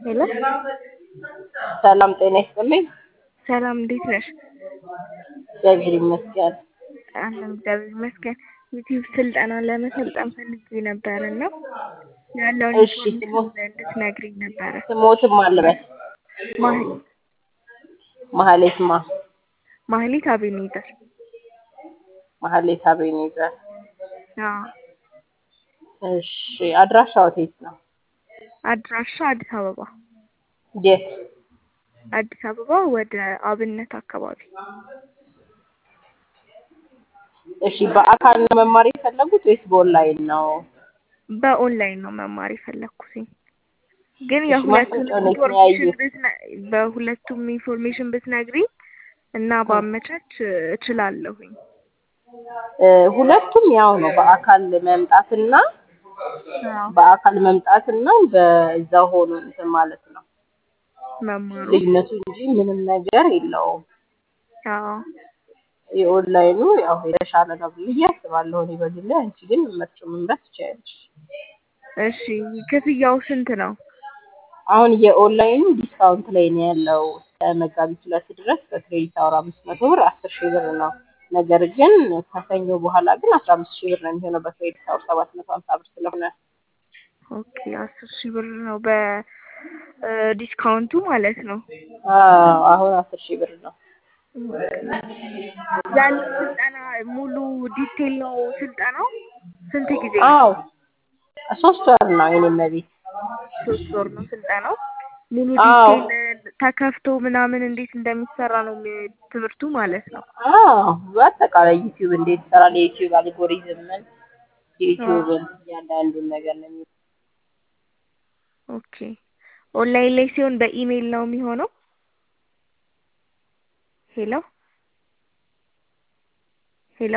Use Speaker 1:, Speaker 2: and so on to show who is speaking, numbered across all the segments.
Speaker 1: ሄሎ
Speaker 2: ሰላም ጤና ይስጥልኝ።
Speaker 1: ሰላም እንዴት ነሽ?
Speaker 2: እግዚአብሔር ይመስገን።
Speaker 1: አለን እግዚአብሔር ይመስገን። ዩቲዩብ ስልጠና ለመሰልጠን ፈልጌ ነበር እና ያለውን
Speaker 2: እሺ፣
Speaker 1: ኢንፎርሜሽን እንድትነግሪኝ ነበረ።
Speaker 2: ስሞትም አልበል
Speaker 1: ማህሌት
Speaker 2: ማህሌት ማ
Speaker 1: ማህሌት አቤኔዘር።
Speaker 2: ማህሌት አቤኔዘር።
Speaker 1: አዎ
Speaker 2: እሺ፣ አድራሻው የት ነው?
Speaker 1: አድራሻ አዲስ አበባ
Speaker 2: የት?
Speaker 1: አዲስ አበባ ወደ አብነት አካባቢ።
Speaker 2: እሺ፣ በአካል ነው መማር የፈለጉት ወይስ በኦንላይን ነው?
Speaker 1: በኦንላይን ነው መማር የፈለኩትኝ ግን
Speaker 2: እሺ፣
Speaker 1: የሁለቱን
Speaker 2: ማስታወቂያውን
Speaker 1: ኢንፎርሜሽን
Speaker 2: የተለያየ
Speaker 1: ብትነ በሁለቱም ኢንፎርሜሽን ብትነግሪኝ እና ባመቻች እችላለሁኝ።
Speaker 2: እ፣ ሁለቱም ያው ነው። በአካል መምጣትና
Speaker 1: አዎ
Speaker 2: በአካል መምጣትና በዛ ሆኖ እንትን ማለት ነው
Speaker 1: መማሩ
Speaker 2: ልዩነቱ እንጂ ምንም ነገር የለውም።
Speaker 1: አዎ
Speaker 2: የኦንላይኑ ያው የተሻለ ነው ብዬ አስባለሁ እኔ በግሌ። አንቺ ግን መርጭ መምረጥ ትችያለሽ።
Speaker 1: እሺ ክፍያው ስንት ነው?
Speaker 2: አሁን የኦንላይኑ ዲስካውንት ላይ ነው ያለው እስከ መጋቢት ሁለት ድረስ በክሬዲት አወር አምስት መቶ ብር አስር ሺህ ብር ነው። ነገር ግን ከሰኞ በኋላ ግን አስራ አምስት ሺህ ብር ነው የሚሆነው በክሬዲት አወር ሰባት መቶ ሀምሳ ብር ስለሆነ
Speaker 1: ኦኬ አስር ሺህ ብር ነው በዲስካውንቱ ማለት ነው።
Speaker 2: አዎ አሁን አስር ሺህ ብር ነው።
Speaker 1: ያለው ስልጠና ሙሉ ዲቴል ነው ስልጠናው? ስንት ጊዜ ነው?
Speaker 2: አዎ ሶስት ወር ነው የኔ መቤት።
Speaker 1: ሶስት ወር ነው ስልጠናው። ሙሉ
Speaker 2: አዎ
Speaker 1: ዲቴል ተከፍቶ ምናምን እንዴት እንደሚሰራ ነው የሚ- ትምህርቱ ማለት ነው።
Speaker 2: አዎ በአጠቃላይ ዩቲዩብ እንዴት ይሰራል፣ የዩቲዩብ አልጎሪዝምን፣
Speaker 1: አዎ
Speaker 2: የዩቲዩብን እያንዳንዱን ነገር ነው የሚ
Speaker 1: ኦኬ ኦንላይን ላይ ሲሆን በኢሜይል ነው የሚሆነው? ሄሎ ሄሎ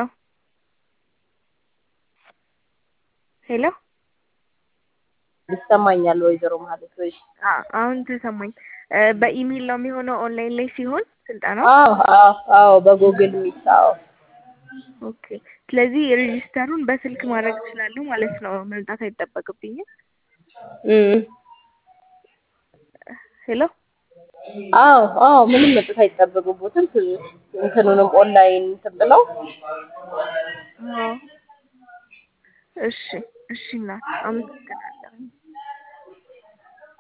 Speaker 1: ሄሎ
Speaker 2: ይሰማኛል ወይዘሮ ማለት ወይ?
Speaker 1: አ- አሁን ተሰማኝ። እ፣ በኢሜይል ነው የሚሆነው ኦንላይን ላይ ሲሆን ስልጠናው?
Speaker 2: አዎ አዎ አዎ በጉግል ሚት አዎ
Speaker 1: ኦኬ ስለዚህ ሬጂስተሩን በስልክ ማድረግ እችላለሁ ማለት ነው፣ መምጣት አይጠበቅብኝም።
Speaker 2: እም
Speaker 1: ሄሎ
Speaker 2: አዎ አዎ ምንም መጥፋት አይጠበቅቦትም። ት- እንትኑንም ኦንላይን እንትን ብለው
Speaker 1: አዎ እሺ እሺ እናት አመሰግናለሁ።